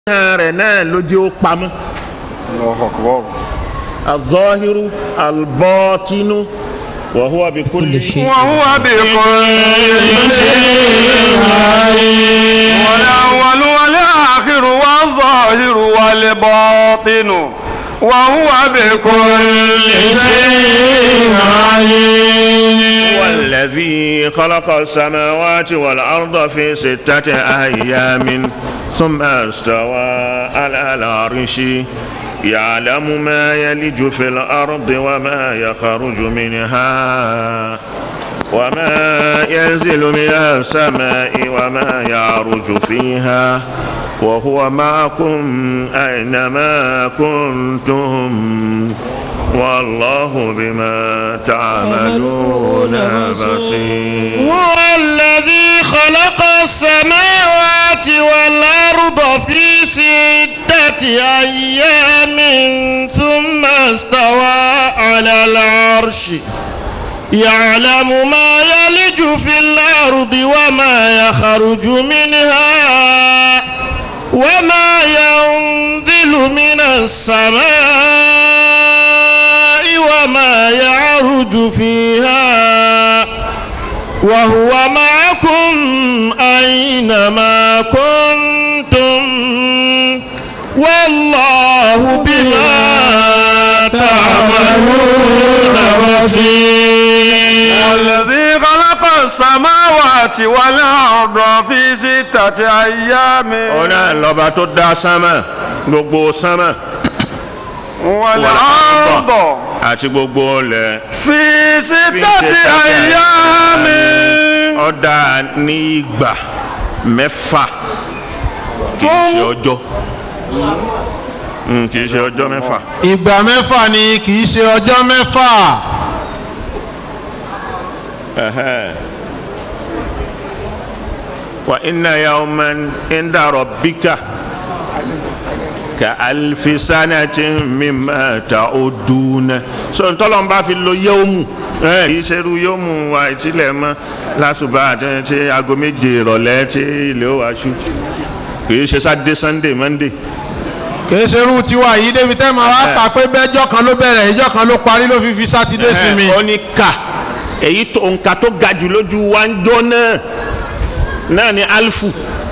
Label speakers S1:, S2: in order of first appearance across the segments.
S1: hàn rẹ̀ náà ló jẹ́ ó pamọ́.
S2: Allahu akbar.
S1: الظاهر الباطن وهو بكل
S3: كل شيء
S2: وهو بكل شيء عليم والأول والآخر والظاهر والباطن وهو بكل شيء عليم
S1: والذي خلق السماوات والأرض في ستة أيام ثم استوى على العرش يعلم ما يلج في الأرض وما يخرج منها وما ينزل من السماء وما يعرج فيها وهو معكم أينما كنتم والله بما تعملون بصير
S4: هو الذي خلق السماوات والأرض في ستة أيام ثم استوى على العرش يعلم ما يلج في الأرض وما يخرج منها وما ينزل من السماء وما يعرج فيها وهو معكم أينما كنتم والله بما تعملون بصير
S2: والذي خلق السماوات والأرض في ستة أيام
S1: ọ̀nà lọ́ba tó dá sánmà gbogbo sánmà
S2: والأرض
S1: àti gbogbo ọlẹ̀
S2: في ستة أيام
S1: ọ̀dà ní ìgbà mẹ́fà kì í ṣe ọjọ́ Mm, kì í ṣe ọjọ́ mẹ́fà.
S4: ìgbà mẹ́fà ni kì í ṣe ọjọ́ mẹ́fà
S1: wa inna yawman inda rabbika ka alfi sanatin mimma ta'uduna so ntọ́lọ́n bá fi lo yawmu ẹ kì í ṣerú yawmu wa ìtìlẹ̀ mọ́ lásùbà àti tí aago méje ìrọ̀lẹ́ tí ilé ó wá ṣú kì í ṣe sátidé sunday monday
S4: kìí ṣe irú tiwa yìí débi tẹ́ máa wá kà pé bẹ́jọ́ kan ló bẹ̀rẹ̀ ìjọ́ kan ló parí ló fi fi sátidé sinmi
S1: ó ní ká èyí tó nǹka tó ga jù lójú wa ń jọ náà náà ni alfu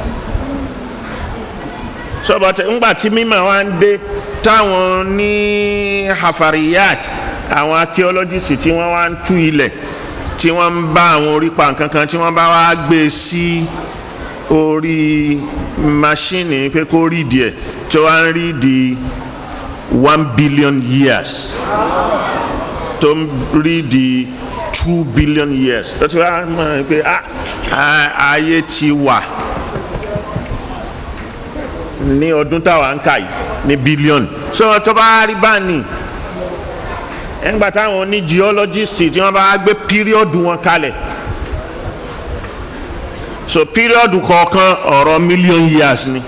S1: sọbọtẹ ńgbà tí mímọ̀ wa ń dé táwọn ní hafariyat àwọn archaeologists tí wọ́n wá ń tú ilẹ̀ tí wọ́n ń bá àwọn orípa nǹkan kan tí wọ́n bá wá gbé sí orí máṣíìnì pé kó rí díẹ̀ tí wọ́n á ń rí di one billion years tó ń rí di two billion years tó ti wá mọ̀ pé ah, ah, ayé ti wà ní ọdún táwa ń kà yìí ní billion so tó bá rí báni ẹgbà táwọn ní geologist tí wọ́n bá gbé píríọ̀dù wọn kalẹ̀ so píríọ̀dù kọ̀ọ̀kan ọ̀rọ̀ million years ni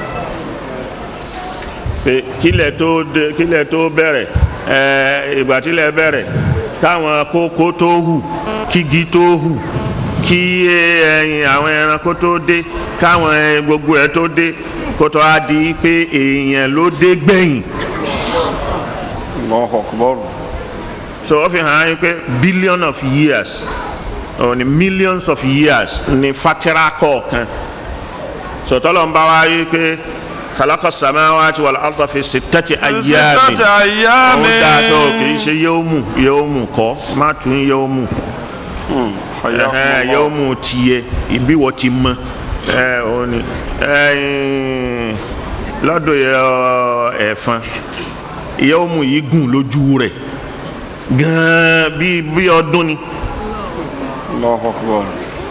S1: pé kílẹ̀ tó dé kílẹ̀ tó bẹ̀rẹ̀ ẹ̀ ìgbà tílẹ̀ bẹ̀rẹ̀ káwọn kókó tó hù kígi tó hù kí ẹyin àwọn ẹranko tó dé káwọn ẹ- gbogbo ẹ tó dé kó tó á di pé èèyàn ló dé gbẹ̀yìn
S2: Allahu akbar.
S1: so ó fi hàn án pé billion of years or ni millions of years ni fatira kọ̀ọ̀kan so tọ́lọ̀ ń bá wa yí pé khalaqa samawati wal arda fi sittati ayyamin
S2: ستة أيام
S1: ó dáa sọ kì í ṣe yawmu yawmu kọ́ má tún yawmu
S2: حياكم
S1: ẹhẹn
S2: الله.
S1: yóò mú tiẹ̀ ibi wọ́n ti mọ ẹ ò ní ẹyìn lọ́dọ̀ yẹ ọ, ẹ̀fọn yóò mú yìí gùn lójú rẹ̀ gan bí bí ọdún ni
S2: الله أكبر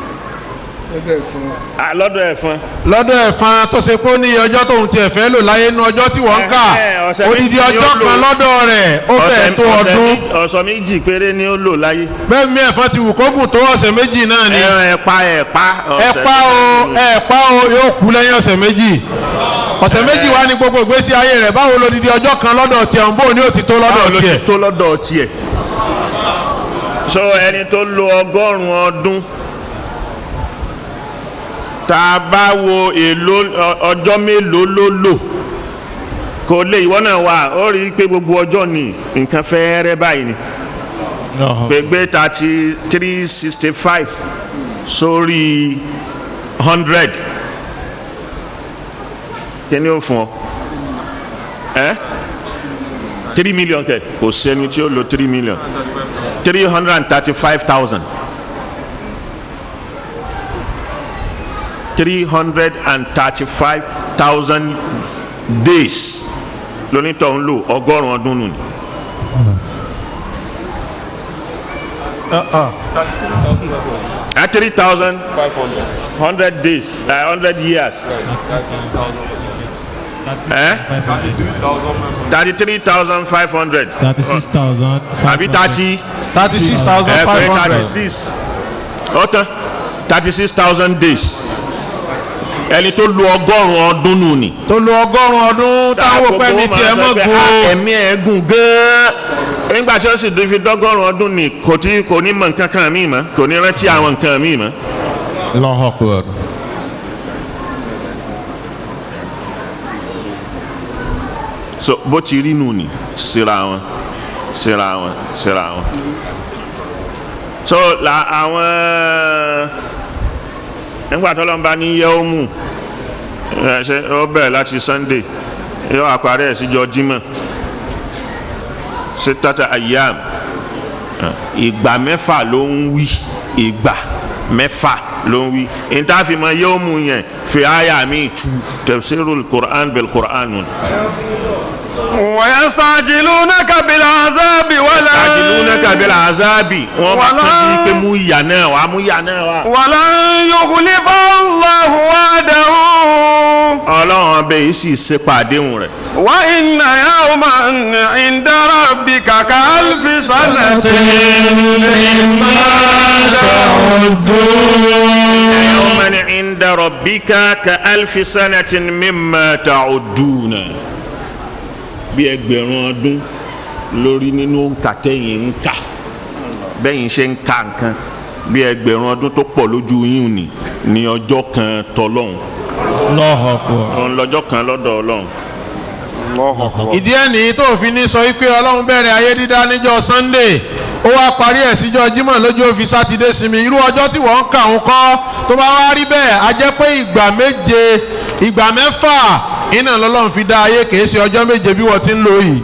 S1: Ah, lọ́dọ̀ ẹ̀fọn
S4: lọ́dọ̀ ẹ̀fọn tó ṣe pé ó ní ọjọ́ tóun tiẹ̀ fẹ́ lò láyé inú ọjọ́ tí wọ́n ń kà
S1: Ẹ̀hẹ́, ọ̀sẹ̀
S4: odidi
S1: méjì ni ó
S4: ọjọ́
S1: lò.
S4: kan lọ́dọ̀ rẹ̀ ó fẹ́ tó
S1: ọ̀sẹ̀
S4: ọdún
S1: méjì- ọ̀sẹ̀ méjì péré ni ó lò láyé
S4: bẹ́ẹ̀ mi ẹ̀fọn ti wù kógùn tó ọ̀sẹ̀ méjì náà ni
S1: ẹran ẹ̀pa ẹ̀pa ọ̀sẹ̀
S4: ẹ̀pá o ẹ̀pá o yóò kú lẹ́yìn ọ̀sẹ̀ méjì ọ̀sẹ̀ méjì wá ní gbogbo ìgbésí ayé rẹ̀ báwo lodidi ọjọ́ kan lọ́dọ̀ tiẹ̀ ń bò ní ó ti tó lọ́dọ̀
S1: báwo ló ti
S4: tiẹ̀
S1: tó lọ́dọ̀ tiẹ̀ so ẹni tó lo ọgọ́rùn-ún ọdún tá a bá wo èlò ọ- ọjọ́ mélòó ló lò kò lè ìwọ náà wà ó rí i pé gbogbo ọjọ́ ni nǹkan fẹ́ẹ́rẹ́ báyìí ni gbẹgbẹ thirty three sixty five sórí hundred kí ni ó fún ọ ẹ three million kẹ kò sẹ́ni tí ó lo three million three hundred and thirty five thousand three hundred and thirty five thousand days lónítọ̀ ń lò ọgọ́rùn-ún ọdún nù ni. at three thousand hundred days uh, hundred years Eh? thirty-three thousand five hundred
S3: thirty-six thousand
S1: àbí thirty
S4: thirty six thousand
S1: ẹ
S4: five
S1: pé
S4: hundred
S1: thirty-six ọ̀tán thirty-six thousand days ẹni tó lu ọgọ́rùn-ún ọdún nù ni.
S4: tó lo ọgọ́rùn-ún ọdún táwọn òpẹ́ ní tiẹ̀ mọ́
S1: pé
S4: gbó
S1: "Ah, ẹ̀mí ẹ̀ gùn gan-an nígbà tí ó sì fi dọ́gọ́rùn-ún ọdún ni kò tí kò ní mọ̀ nǹkan kan míì mọ́ kò ní rántí àwọn nǹkan míì mọ́.
S4: lọ́họ̀kùn
S1: so bó ti rí nù ni síra wọn síra wọn síra wọn. so la àwọn nígbà tó lọ́nba ní yẹ́ọ́mù ẹ ṣe ó bẹ̀rẹ̀ láti sunday yóò àparí ẹ̀ síjọ jímọ̀ ṣe tata ayam ìgbà mẹ́fà ló ń wí ìgbà mẹ́fà ló ń wí ìtàfimọ̀ yẹ́ọ́mù yẹn fi àyà mi tu tafsirul quran bil quran nù.
S2: ويستعجلونك بالعذاب ولا
S1: ajilunaka bil azabi wọn bá
S2: Wàlá.
S1: tún bí pé mú ìyà náà wá mú ìyà náà wá.
S2: ولن يخلف الله وعده
S1: ọlọ́run ọbẹ̀ yìí sì ṣe pàdéhùn rẹ̀.
S2: وإن يوما عند ربك كألف سنة
S1: yawman inda rabbika ka alfi sanatin mimma ta'udduna. bí ẹgbẹ̀rún ọdún lórí nínú òǹkà tẹ̀yìn ń kà bẹ́yìn ṣe ń ka nǹkan bí ẹgbẹ̀rún ọdún tó pọ̀ lójú yín ni ní ọjọ́ kan tọ́lọ́hún
S3: lọ́họ̀kùn
S1: òun lọ́jọ́ kan lọ́dọ̀ ọlọ́run.
S4: ìdí ẹ̀ nìyí tó fi ní sọ wípé ọlọ́run bẹ̀rẹ̀ ayé dídá níjọ́ sunday ó wá parí ẹ̀ síjọ́ jímọ̀ lójú ó fi sátidé sinmi irú ọjọ́ tí wọ́n ń kà ń kọ́ tó bá wá rí bẹ́ẹ̀ a jẹ́ pé ìgbà méje ìgbà mẹ́fà iná lọ́lọ́run fi dá ayé kìí ṣe ọjọ́ méje bí wọ́n ti ń lò yìí.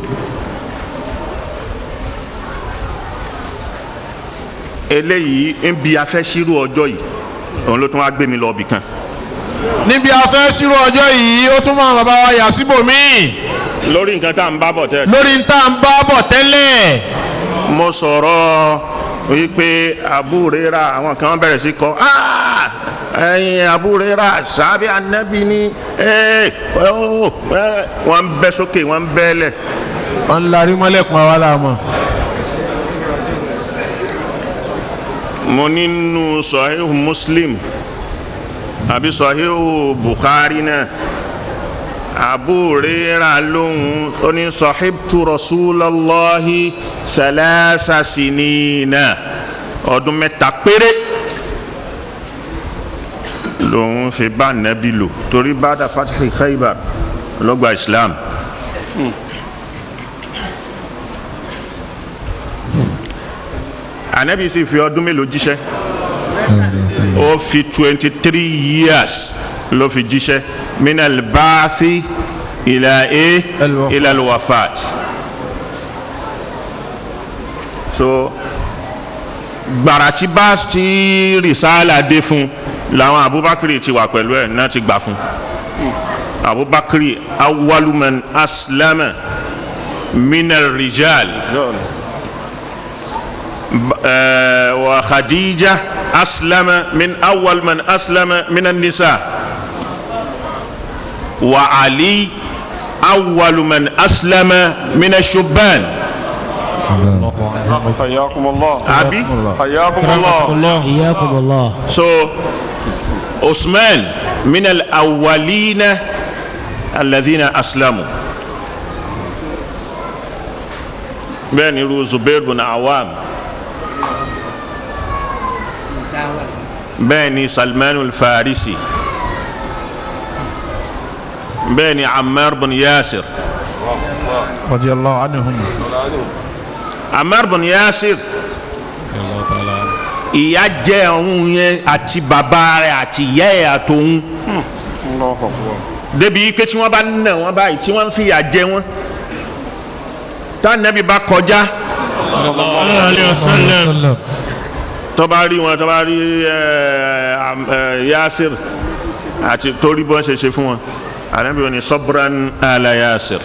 S1: eléyìí ń bi afẹ́sírú ọjọ́ yìí òun ló tún wá gbé mi lọ ibì kan.
S4: níbi afẹ́ sírò ọjọ́ yìí ó tún máa bàbá wa yà síbòmíì
S1: lórí nǹkan tá à ń bá bọ̀ tẹ́
S4: lórí ń tá à ń bá bọ̀ tẹ́lẹ̀.
S1: mo sọ̀rọ̀ wípé àbúrẹ́ra àwọn kan bẹ̀rẹ̀ sí kọ́ "Ah, ẹ̀yin àbúrẹ́ra sábẹ́ anábì ni ẹ̀ ẹ̀ ó, ẹ̀." wọ́n ń bẹ́ sókè wọ́n ń bẹ́lẹ̀
S4: wọ́n ń larí mọ́lẹ̀kùn àwa la mọ̀.
S1: mo nínú sọ̀híhù muslim àbí sọ̀híhù bukhari náà àbúrẹ́ra lóhùn ó ní sọ̀híbtu rasulallahi thalatha sinina ọdún mẹ́ta péré lòun fi bá nẹ́bí lò torí bada fatihi khaybar lọ́gbà islam. anabi sì fi ọdún mélòó jíṣẹ́ ó fi twenty three years ló fi jíṣẹ́ minal baasi ila e
S4: Al-wafat.
S1: ila alwafat so gbàrà tí bá ti rìsáàlà dé fún làwọn abubakar ti wà pẹ̀lú ẹ̀ náà ti gbà fún abubakar awwaluman aslama minal rijal. آه، وخديجة أسلم من أول من أسلم من النساء وعلي أول من أسلم من الشبان
S2: حياكم الله
S1: أبي
S2: حياكم الله
S3: إياكم الله
S1: so عثمان من الأولين الذين أسلموا بين زبير بن عوام bẹ́ẹ̀ ni salman al-farisi bẹ́ẹ̀ ni Ammar bin Yasir
S4: radiyallahu anhum.
S1: Ammar bin Yasir ìyá jẹ́ òun yẹn àti bàbá rẹ̀ àti ìyá ẹ̀ àtòun
S2: Allahu akbar.
S1: débi pé tí wọ́n bá nà wọ́n báyìí tí wọ́n ń fìyà jẹ wọ́n tá nẹ́bí bá kọjá
S3: alayhi wa sallam.
S1: tó bá rí wọn tó bá rí ẹ, am- ẹ, Yasir àti torí bọ́n ṣe ṣe fún wọn ànábì wọn ni sabran ala Yasir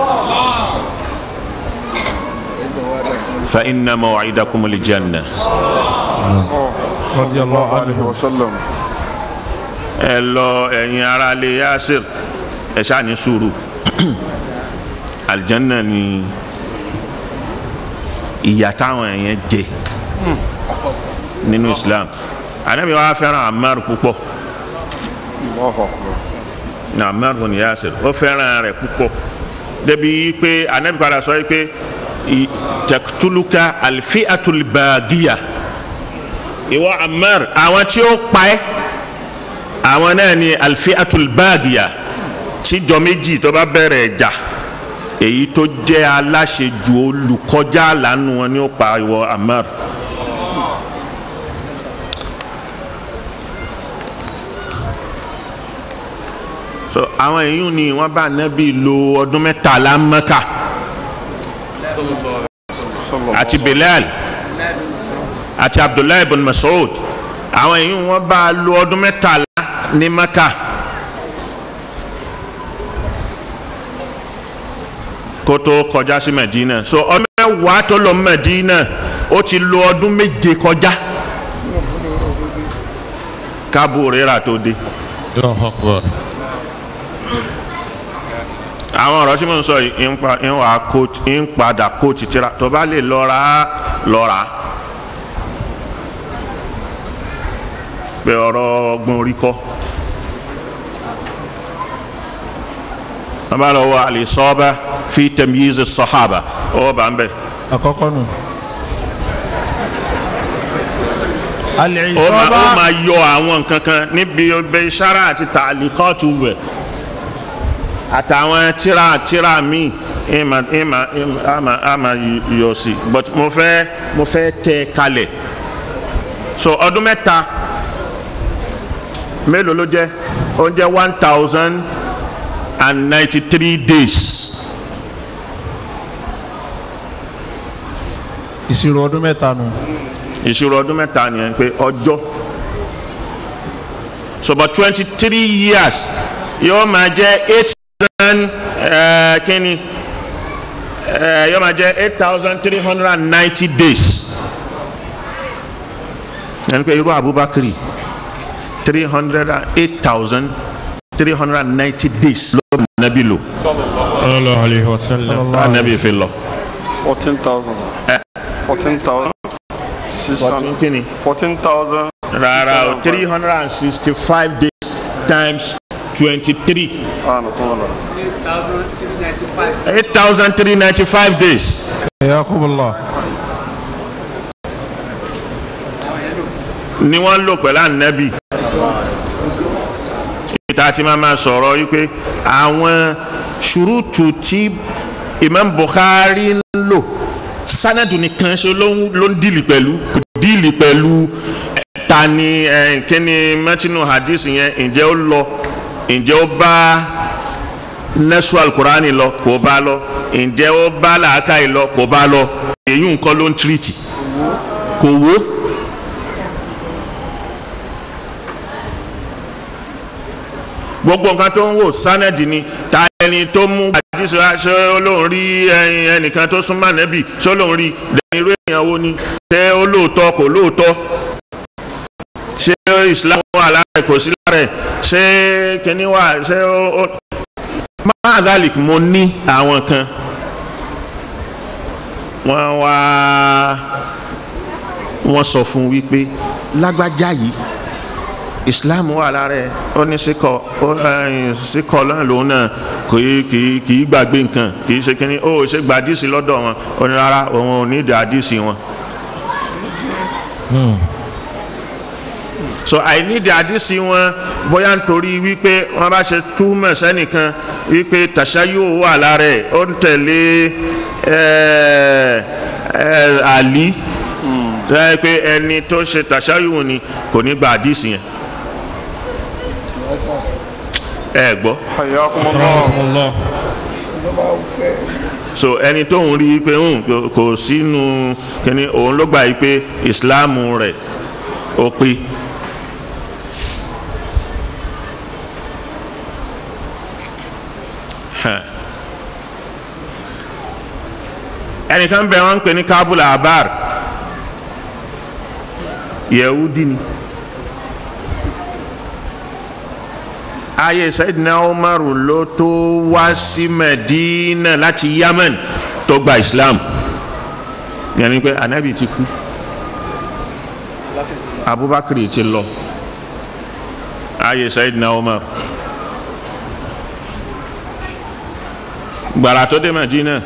S1: fa inna maw'idakum al-janna
S4: radiyallahu
S2: Alaihi
S4: anhum.
S2: wa sallam.
S1: ẹ lọ ẹ̀yin ará ilé Yasir ẹ ṣáà ní sùúrù aljanna ni ìyà táwọn èèyàn jẹ nínú Islam ànábì wa fẹ́ràn Ammar púpọ̀
S2: Allahu akbar.
S1: na Ammar bin Yasir ó fẹ́ràn rẹ̀ púpọ̀ débi pé ànábì padà sọ pé i- taqtuluka alfi'atul baghiya ìwọ Ammar àwọn tí ó pa ẹ́ àwọn náà ni alfi'atul baghiya tíjọ méjì tó bá bẹ̀rẹ̀ ẹ̀jà èyí tó jẹ́ aláṣejù olùkọjá lánàá wọn ni ó pa ìwọ Ammar. so àwọn èèyàn ni wọ́n bá nábì lo ọdún mẹ́tàlá Mẹ́kà àti Bilal àti Abdullahi ibn Mas'ud àwọn èèyàn wọ́n bá lo ọdún mẹ́tàlá ní Mẹ́kà kó tó kọjá sí Medina so ọdún mẹ́wàá tó lọ Medina ó ti lo ọdún méje kọjá kábù rírà tó dé.
S3: Allahu akbar.
S1: àwọn ọ̀rọ̀ tí mo ń sọ yìí ń pa ń wà coach ń padà coach tira tó bá lè lọ́ra lọ́ra pé ọ̀rọ̀ ọgbọ́n orí kọ́ wọ́n bá lọ wọ al-Isaba fi tamyiz as-sahaba ó bá ń bẹ̀
S4: àkọ́kọ́ nù.
S1: ó máa ó
S4: al-Isaba
S1: máa yọ àwọn nǹkan kan níbi ọbẹ̀ ìṣára àti tàlíkọ́ọ̀tù rẹ̀ àtàwọn tíra tíra míì ìmà ìmà ìmà àmà àmà yọ sí but mo fẹ́ mo fẹ́ tẹ kalẹ̀ so ọdún mẹ́ta mélòó ló jẹ́ ó jẹ́ one thousand and ninety three days
S4: ìṣirò ọdún mẹ́ta nù.
S1: ìṣirò ọdún mẹ́ta nìyẹn pé ọjọ́ so but twenty three years yóò máa jẹ́ eight thousand kíni eh, yóò máa jẹ́ eight thousand three hundred and ninety days yẹn pé irú Abubakar three hundred and eight thousand three hundred and ninety days ló bá nàbí lò
S3: sallallahu alayhi wa sallam.
S1: bá nàbí fi lọ.
S2: Fourteen thousand. Fourteen thousand. Six
S1: fourteen
S2: hundred.
S1: kíni
S2: Fourteen thousand.
S1: rárá o three hundred and sixty five days times twenty three.
S2: Ah, no, no, no.
S1: 8,395 days.
S4: Yakumullah.
S1: ni wọ́n lò pẹ̀lú ànábì ìta tí máa máa sọ̀rọ̀ wípé àwọn ṣùrùtù tí Imam Bukhari ń lò sanadu nìkan ṣe ló ń ló ń dìlì pẹ̀lú kò dìlì pẹ̀lú eh, ta ni eh, kíni mẹ́tínú hadith yẹn ǹjẹ́ ó lọ ǹjẹ́ ó bá nẹ́sù alukurani lọ kò bá lọ ǹjẹ́ ó bá làákàyè lọ kò bá lọ èyí nǹkan ló ń tírìtì kò wó. gbogbo nǹkan tó ń wò sánẹ́dì ni ta ẹni tó mú àdìsí wa ṣé olóhùn rí ẹyin ẹnìkan tó súnmọ́ ànẹ́bì ṣé olóhùn rí lẹ́yìn irú èèyàn wo ni ṣé ó lóòótọ́ kò lóòótọ́ ṣé Islam wà lára ẹ̀ kò sí lára ẹ̀ ṣé kíní wà ṣé ó ó máa dálìk mo ní àwọn kan wọ́n wá wọ́n sọ fún wípé lágbájá yìí islam wà lára ẹ ó ní síkọ ó ẹyìn síkọ náà lòun náà kì í kì í kì í gbàgbé nǹkan kì í ṣe kínní ó ṣe gba àdìsí lọ́dọ̀ wọn ó ní rárá òun ò ní ìdí àdìsí wọn. so àìnídìí àdìsí wọn bóyá nítorí wípé wọn bá ṣe túmọ̀ sẹ́nìkan wípé tàṣà yóò wà lára ẹ̀ ó ń tẹ̀lé ẹ̀ ẹ̀ àlí tẹ́ pé ẹni tó ṣe tàṣà yóò ni kò ní gba àdìsí yẹn ẹ gbọ́
S2: Hayyakumullah.
S3: Allah.
S1: so ẹni tó ń rí i pé ń kò- kò sínú kíní òun ló gbà yí pé ìsìláàmù rẹ̀ ó pé Hàn. ẹnìkan bẹ wọn ń pè ní kábùlà abar yẹwudi ni ayé sayidina umaru ló tó wá sí medina láti yemen tó gba islam yẹni pé anabi ti kú abubakar ti lọ ayé sayidina umaru gbàrà tó dé medina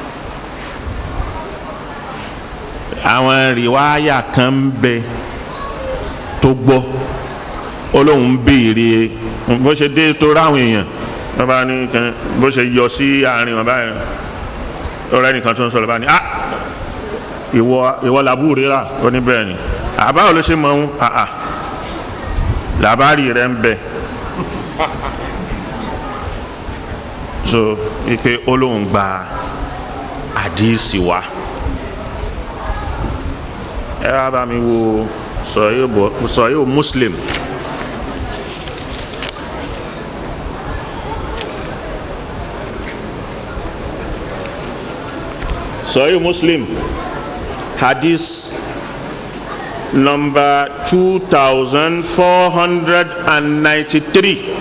S1: àwọn rìwáyà kan ń bẹ tó gbọ́ olóhùn béèrè bó ṣe dé tó ráwọn èèyàn wọn bá ní kan bó ṣe yọ sí àárín wọn báyìí ọ̀rẹ́ nìkan tó ń sọ̀rọ̀ bá ní ah ìwọ ìwọ làbú rírà ó ní bẹ́ẹ̀ ni àbáwò ló ṣe mọ̀ ń àà làbárì rẹ̀ ń bẹ so wípé olóhùn gba àdìsí wa ẹ wá bá mi wo sọ̀yọ́ muslim. Sahih Muslim hadith number 2493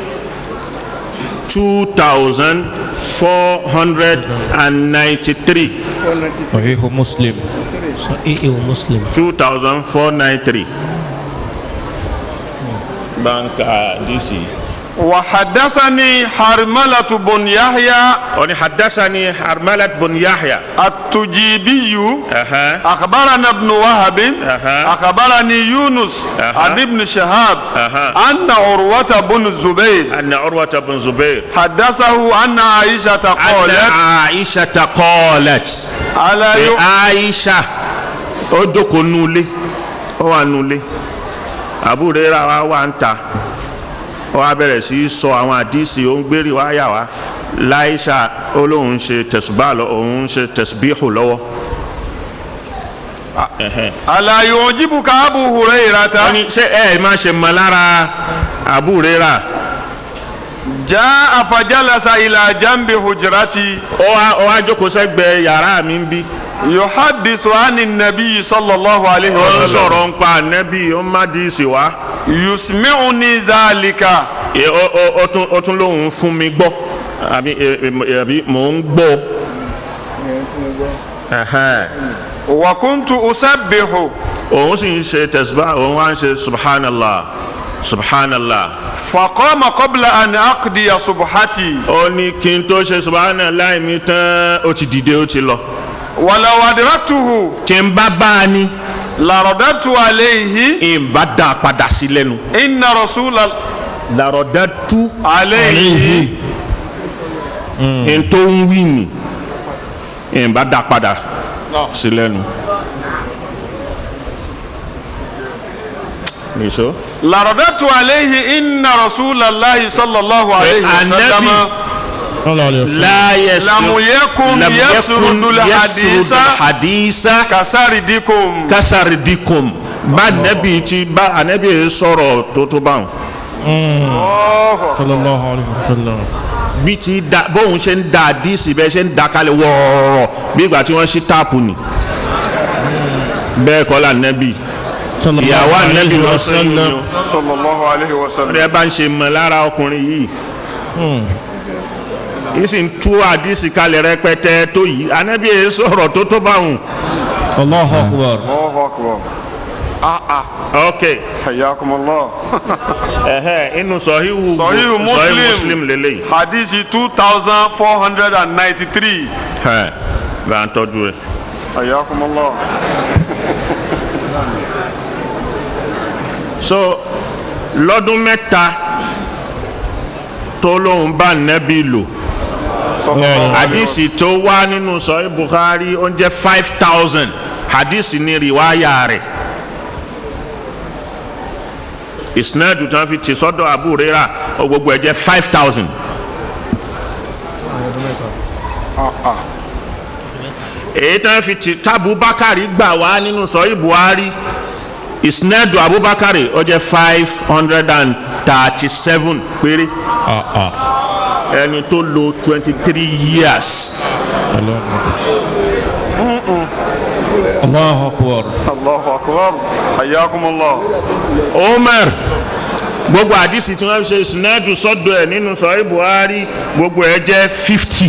S1: 2493
S3: Sahih Muslim.
S5: Sahih Muslim.
S1: 2493 banka DC
S2: وحدثني حرملة بن يحيى
S1: oni haddathani harmalat bun yahya
S2: التجيبي
S1: aha
S2: أخبرنا ابن وهب
S1: أها.
S2: أخبرني يونس
S1: أها.
S2: عن ابن شهاب
S1: أها.
S2: أن عروة بن الزبير
S1: anna urwata bun zubair
S2: حدثه أن عائشة
S1: anna
S2: قالت
S1: aisha qalat
S2: على
S1: pé
S2: يو...
S1: aisha ó jókòó nulẹ̀ ó wà nulẹ̀ àbúrò rẹ̀ wá wà ń ta ó wá bẹ̀rẹ̀ sí í sọ àwọn àdìsí ó ń gbérí wá yà wá láìsà ó lóun ṣe tẹ̀sùbá lọ òun ṣe tẹ̀sùbíhù lọ́wọ́.
S2: ألا يعجبك أبو
S1: wọ́n
S2: هريرة
S1: ní ṣé ẹ máa ṣe mọ lára àbúrò rẹ̀ rà
S2: جاء فجلس إلى جنب حجرتي
S1: ó wá ó wá jókòó sẹ́gbẹ̀ẹ́ yàrá mi ń bí.
S2: يحدث عن النبي صلى الله عليه
S1: ó ń
S2: وسلم
S1: sọ̀rọ̀ ń pa ànẹ́bí ó ń má díìsì wá.
S2: يسمعني ذلك
S1: Ẹ, ó ó- ó tún ó tún lóun fún mi gbọ́ àbí ẹ, ẹ, àbí mò ń gbọ́. Ẹhẹ́n.
S2: وكنت أسبح
S1: òun sì ń ṣe tẹ̀síbá òun wá ń ṣe subhanallah subhanallah.
S2: فقام قبل أن أقضي صبحتي
S1: ó ní kí n tó ṣe subhanallah mi tán ó ti dìde ó ti lọ.
S2: ولو أدركته
S1: tí n bá bá a ní
S2: لرددت عليه
S1: n bá dá a padà sí lẹ́nu.
S2: إن رسول ال-
S1: làrọ̀dá tú
S2: عليه
S1: n tó ń wí ni n bá dá a padà sí lẹ́nu. nìṣó.
S2: لرددت عليه إن رسول الله صلى الله عليه وسلم
S1: النبي
S3: Sallallahu alayhi wa sallam.
S1: لا يسرد
S2: لم يكن
S1: لم
S2: يسرد
S1: يكن
S2: الحديث
S1: يسرد الحديث
S2: كسردكم
S1: kasaridikum bá anabi ti bá anabi sọ̀rọ̀ tó tó báwọn
S3: Sallallahu alayhi wa sallam.
S1: bí ti da bóun ṣe ń da àdìsí bẹ́ẹ̀ ṣe ń da kalẹ̀ wọ́ọ̀rọ̀ bí ìgbà tí wọ́n ṣí táàpù ni bẹ́ẹ̀ kọ́ la anabi
S3: Sallallahu
S1: ìyàwó anabi
S3: alayhi
S1: lọ
S3: wa
S1: sẹ́yìn
S3: sallam.
S1: ni
S2: صلى الله عليه وسلم
S1: ó bá ń ṣe mọ̀ lára ọkùnrin yìí yìí sì ń tú àdìsí kalẹ̀ rẹpẹtẹ tó yìí anabi yẹn sọ̀rọ̀ tó tó báwọn
S3: Allahu akbar.
S2: الله أكبر آه آه
S1: ok
S2: حياكم الله
S1: ẹ̀hẹ́ inú sọ̀híwù
S2: Sọ̀híhù Muslim.
S1: muslim lélẹ́yìí.
S2: حديث 2493
S1: ẹ bá ń tọ́jú ẹ.
S2: حياكم الله
S1: so lọ́dún mẹ́ta tó lóun bá nẹ́bí lò hadisi tó wá nínú sọ́yìn Bukhari ó ń jẹ́ five thousand hadisi ní riwaya rẹ̀ isnadu tí wọ́n fi ti sọ́dọ̀ Abu Huraira ó gbogbo ẹ̀ jẹ́ five thousand. èyí tí wọ́n fi ti tábùbákàrí gbà wá nínú sọ́yìn Buhari isnadu Abubakari ó jẹ́ five hundred and thirty seven péré ẹni tó lò twenty three years.
S3: Allahu akbar.
S2: Allahu akbar hayyakumullah.
S1: Umar gbogbo àdìsí tí wọ́n ṣe ìsúnádù sọ́dọ̀ ẹ̀ nínú sọ̀rọ̀ Buhari gbogbo ẹ̀ jẹ́ fifty.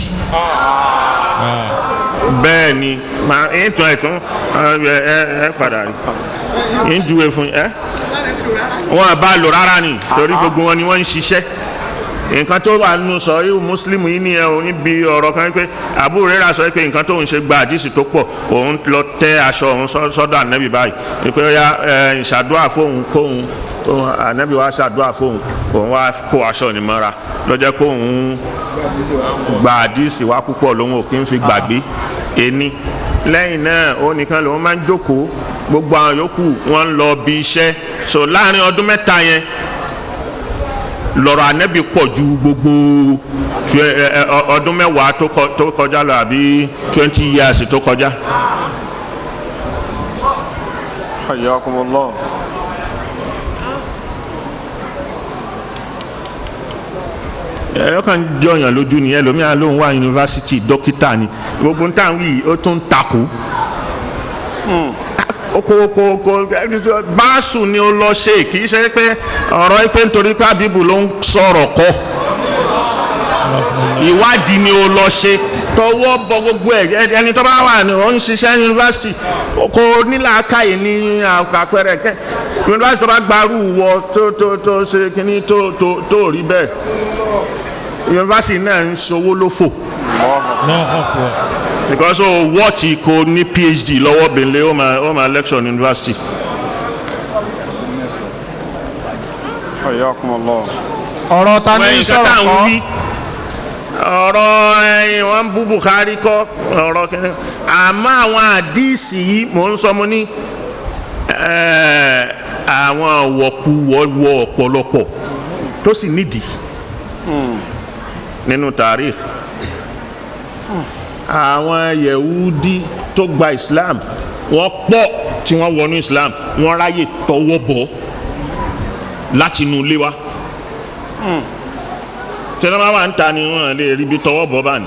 S1: bẹ́ẹ̀ ni màá ń tún ẹ̀ tún ẹ ẹ ẹ padà rí ń juwe fún ẹ wọn bá lò rárá ni torí gbogbo wọn ni wọ́n ń ṣiṣẹ́ nǹkan tó wà nínú sọ yìí mùsùlùmù yìí nìyẹn o níbi ọ̀rọ̀ kan pé Abu Hurairah sọ pé nǹkan tó ń ṣe gba àdìsí tó pọ̀ òun lọ tẹ aṣọ òun sọ́dọ̀ ànábì báyìí pé ó yá ìṣàdúrà fóun kóun ànábì wa ṣàdúrà fóun òun wá kó aṣọ ní mọ́ra lọ́jọ́ kóun gba àdìsí wa púpọ̀ lòun ò kí ń fi gbàgbé ẹni lẹ́yìn náà ó nìkan lòun máa ń jókòó gbogbo àwọn yòókù wọ́n ń lọ bí iṣẹ́ so láàrin ọdún mẹ́ta yẹn lọ́rọ̀ ànẹ́bí pọ̀ ju gbogbo ọdún mẹ́wàá tó kọjá lọ àbí twenty years tó kọjá.
S2: hayyakumullah.
S1: ẹ kàn jọyàn lójú ni ẹlòmíà lòun wà yunifásitì dókítà ni gbogbo nǹkan yìí ó tún takò kò kò kò báàsù ni ó lọ ṣe kì í ṣe pé ọ̀rọ̀ pé nítorí pé àbíbù ló ń sọ̀rọ̀ kọ́ ìwádìí ni ó lọ ṣe tọwọ́ bọ gbogbo ẹ̀ ẹni tó bá wà ní òun ṣiṣẹ́ yunifásitì kò nílàákàyè ní àpẹẹrẹ kẹ yunifásitì tó bá gbarú wọ tó tó tó ṣe kínní tó tó tó rí bẹ́ẹ̀ yunifásitì náà ń ṣòwò lófò
S3: Allahu akbar.
S1: because o wọ́ọ̀tì kò ní phd lọ́wọ́ bẹ̀lẹ̀ ó máa ó máa lecture ní university.
S2: hayyakumullah.
S4: ọ̀rọ̀ ta ní
S1: wẹ́n
S4: sọ̀rọ̀
S1: kátà ń
S4: kọ́
S1: wí ọ̀rọ̀ ẹ̀yìn wọn ń bú Bukhari kọ́ ọ̀rọ̀ kẹ́kẹ́ àmọ́ àwọn àdìsí yìí mò ń sọ mo ní àwọn wọ̀kuwọ̀ wọ ọ̀pọ̀lọpọ̀ tó sì nídìí nínú tarikh àwọn yehudi tó gba islam wọ́n pọ̀ tí wọ́n wọnú islam wọ́n ráyè tọwọ́ bọ̀ láti inú ilé wa tẹnumọ́ wa ń ta ni wọ́n lè rí ibi tọwọ́ bọ̀ bá ní.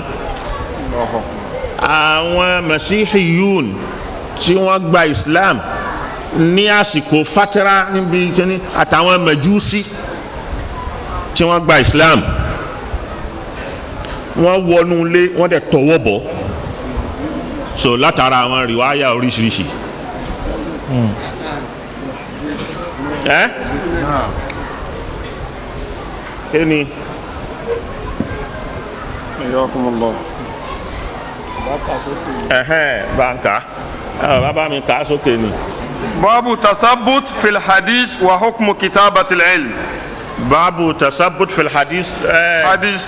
S1: àwọn masihiyun tí wọ́n gba islam ní àsìkò fatara níbi kíní àtàwọn mẹjúsí tí wọ́n gba islam wọ́n wọnú ilé wọ́n dẹ̀ tọwọ́ bọ̀ so látara àwọn rìwáyà oríṣiríṣi. ẹ kí ni
S2: hayyakumullah.
S1: ẹhẹn banka bàbá mi kà á sókè ni.
S2: باب تثبت في الحديث وحكم كتابة العلم
S1: baabu tasabut fil hadith. ẹ
S2: حديث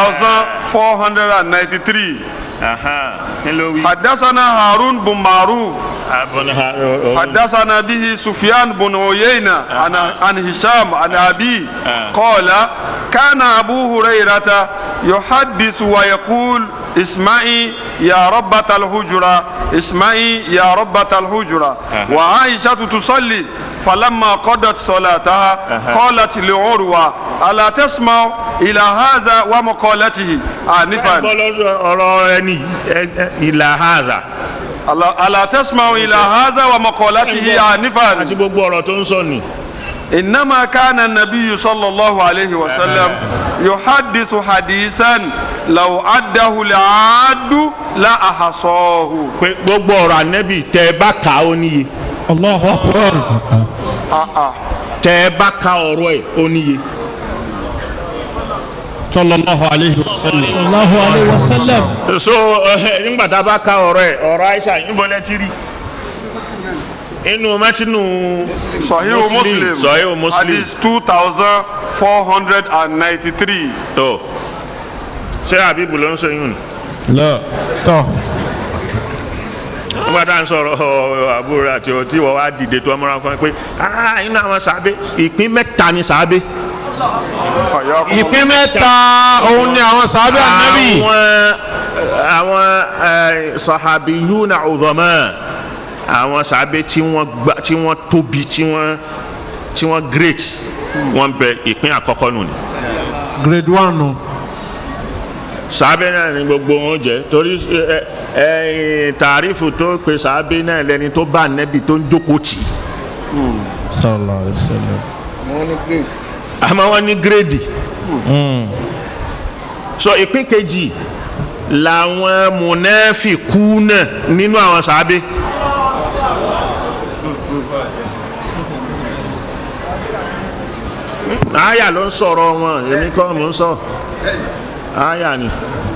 S2: 2493
S1: kí ló wí.
S2: حدثنا هارون بن معروف
S1: abọ́nà ha o- o-
S2: حدثنا به سفيان بن عيينة عن عن هشام عن أبيه قال كان أبو هريرة يحدث ويقول اسمعي يا ربة الحجرة اسمعي يا ربة الحجرة وعائشة تصلي فلما قضت صلاتها قالت لعروة ألا تسمع إلى هذا ومقالته آنفا
S1: gbọ́ lọ́dọ̀ ọ̀rọ̀ ẹni ẹ- ẹ- ìlà haza
S2: ألا ألا تسمع إلى هذا ومقالته آنفا
S1: àti gbogbo ọ̀rọ̀ tó ń sọ ni.
S2: إنما كان النبي صلى الله عليه وسلم يحدث حديثا لو عده العاد لا أحصاه
S1: pé gbogbo ọ̀rọ̀ ànẹ́bì tẹ́ ẹ bá kà ó níye
S3: Allahu akbar.
S1: tẹ́ ẹ bá ka ọ̀rọ̀ ẹ̀ ó níye.
S3: Sallallahu alayhi wa sallam.
S5: sallallahu alayhi wa sallam
S1: so ẹ, nígbà tá a bá ka ọ̀rọ̀ ẹ̀ ọ̀rọ̀ Aisha níbo lẹ ti rí inú mẹtínú
S2: sahihu muslim
S1: sahihu muslim
S2: hadith two thousand four hundred and ninety-three.
S1: tó ṣé àbíbù ló ń sọ yún ni
S3: لا
S4: tọ́
S1: nígbà tá à ń sọ̀rọ̀ àbúrò àti ọtí wọ́n wá dìde tó ọmọràn kan pé ah inú àwọn sàábé ìpín mẹ́ta ni sàábé
S4: ìpín mẹ́ta òun ni àwọn sàábẹ́ ànábì
S1: àwọn àwọn sọ̀hábì yúnà ọ̀dọ́mọ́ àwọn sàábé tí wọ́n gbà tí wọ́n tóbi tí wọ́n tí wọ́n great wọ́n bẹ ìpín àkọ́kọ́ nù ni
S4: grade one nù
S1: sàábé náà ni gbogbo wọn jẹ torí ẹ ẹ tàrífù tó pe sàábé náà lẹni tó bá nẹ́bi tó ń jókòó tì í
S3: sallallahu alaihi wasallam
S1: àmọ́ wọ́n ní gírèdì so ìpín kejì làwọn mùnẹ́fìkú náà nínú àwọn sàábé àyà ló ń sọ̀rọ̀ wọn èmi kọ́ mò ń sọ àyà ni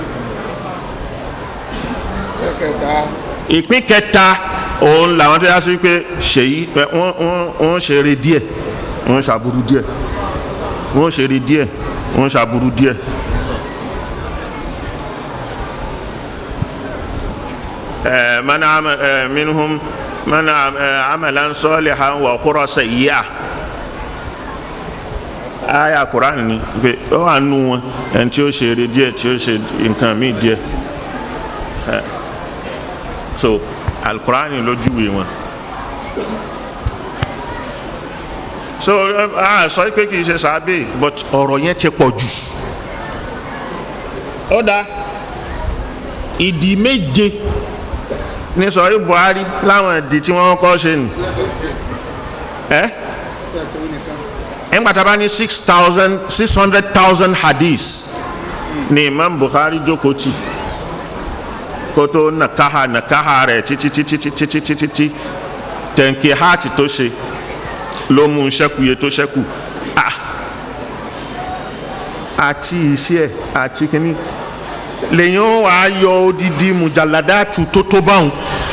S1: ìpín kẹta òun làwọn tó yá sí pé ṣèyí ẹ, wọ́n wọ́n wọ́n ṣeré díẹ̀ wọ́n ṣàbúrú díẹ̀ wọ́n ṣeré díẹ̀ wọ́n ṣàbúrú díẹ̀. ẹ mana ama ẹ minhum mana ẹ amalan salihan wa qura sayyi'a aya kuran ni pé ó wà nù wọn ẹni tí ó ṣeré díẹ̀ tí ó ṣe nǹkan míì díẹ̀ ẹ so alukurani ló júwe wọn so a sọ pé kì í ṣe sábẹ́ but ọ̀rọ̀ yẹn ti pọ̀ jù ó dáa ìdí méje ní sọ̀rí buhari láwọn ìdí tí wọ́n kọ́ ṣe nù ẹ́ nígbà tá a bá ní six thousand six hundred thousand hadith ní imam buhari jókòó tì kótó nàkáhà nàkáhà rẹ̀ títí títí títí títí títí tẹ̀ǹkì hàtì tó ṣe ló mú un ṣẹ́kù iye tó ṣẹ́kù ah àti iṣẹ́ ẹ̀ àti kínní lèyìn ó wàá yọ odidi mùjàládàtù tó tó báwọn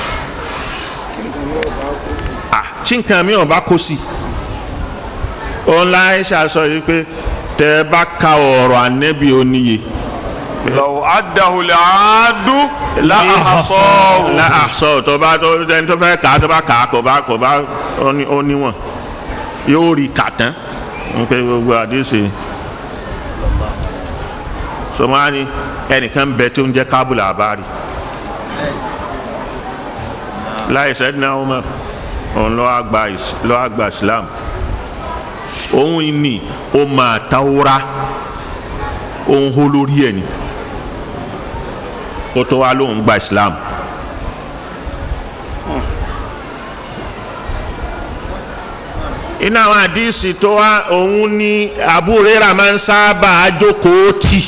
S1: ah tí nǹkan mi ò bá kó sí òun láì ṣàṣọ yìí pé tẹ ẹ bá ka ọ̀rọ̀ ànẹ́bí oníye
S2: lọ́wọ́ adahulẹ̀ àádú láàásọ̀
S1: la àṣọ tó bá tó ẹni tó fẹ́ kà á tó bá kà á kò bá kò bá ó ní- ó níwọ̀n yóò rí kà tán n pé gbogbo àdéhùn sọmọ́ni ẹnìkan bẹ tó ń jẹ́ kábùlà àbárì láì sẹ́dínà ọmọ òun lọ́wọ́ àgbà ìs- lọ́wọ́ àgbà islam òun ni ó máa tawura òun hó lórí ẹ̀ ni kó tó wá lóun gba islam. iná àwọn àdìsí tó wá òun ní àbúrẹ́rà máa ń sábà jókòó tì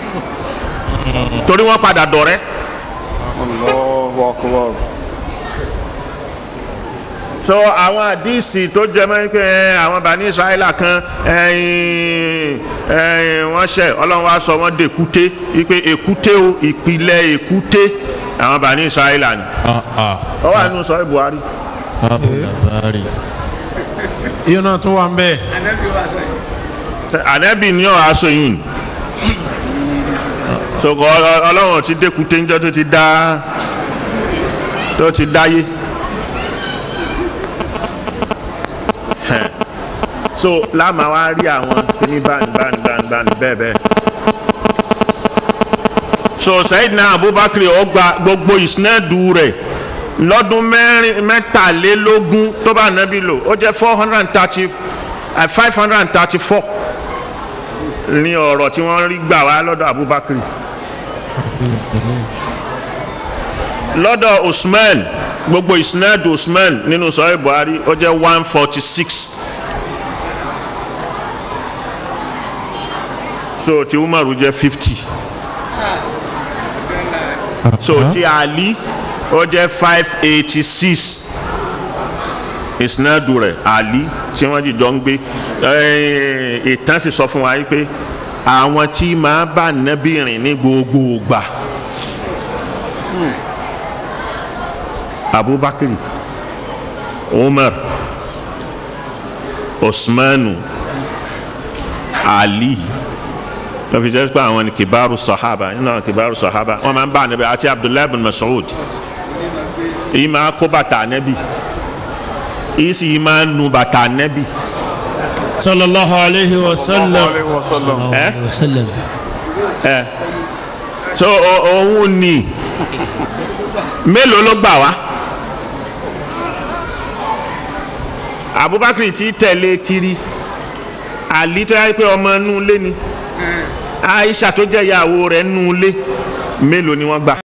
S1: torí wọ́n padà dọ̀rẹ́
S2: Allahu akbar.
S1: so àwọn àdìsí tó jẹ mọ́ pé ẹ, àwọn bani israẹla kan ẹyin ẹyin wọ́n ṣẹ̀ ọlọ́run wá sọ wọ́n dèkúté wípé èkúté o ìpìlẹ̀ èkúté àwọn bani israẹla ni
S3: ah ah
S1: ó wà nínú sọ buhari
S3: abu labari
S4: iye náà tún wà ń bẹ́ẹ̀
S1: ànẹ́bì ní ọ̀ aṣọ yìí ni so kọ ọ- ọlọ́run ti dèkúté níjọ́ tó ti dá tó ti dáyé Hẹ̀. so láàmà wá rí àwọn kíní báni báni báni báni bẹ́ẹ̀ bẹ́ẹ̀ so sayidina abubakar ó gba gbogbo ìsinadu rẹ̀ lọ́dún mẹ́rin mẹ́tàlélógún tó bá nàbí lò ó jẹ́ four hundred and thirty five hundred and thirty four ní ọ̀rọ̀ tí wọ́n rí gbà wá lọ́dọ̀ abubakar lọ́dọ̀ usman gbogbo ìsinadu usman nínú sọ́yìn buhari ó jẹ́ one forty six so ti umaru jẹ́ fifty so ti ali ó jẹ́ five eighty six ìsinadu rẹ̀ ali tí wọ́n jìjọ ń gbé eh, ìtàn sì sọ fún wa yìí pé àwọn tí máa bá nábì rìn ní gbogbo ìgbà abubakar umar usmanu ali lọ́ fi jẹ́ pé àwọn ni kibaru sahaba nínú àwọn kibaru sahaba wọ́n máa ń bá anabi àti abdullahi bin masoud èyí máa kó bàtà anabi èyí sì máa nu bàtà anabi
S3: sallallahu alayhi wa sallam
S2: Alaihi wasallam.
S1: Eh?
S5: wa sallam
S1: ẹ so o- òun ni mélòó ló gbà wá abubakar ti tẹ̀lé kiri ali tó yẹ pé ọmọ inú ilé ni aisha tó jẹ́ ìyàwó rẹ̀ inú ilé mélòó ni wọ́n gbà.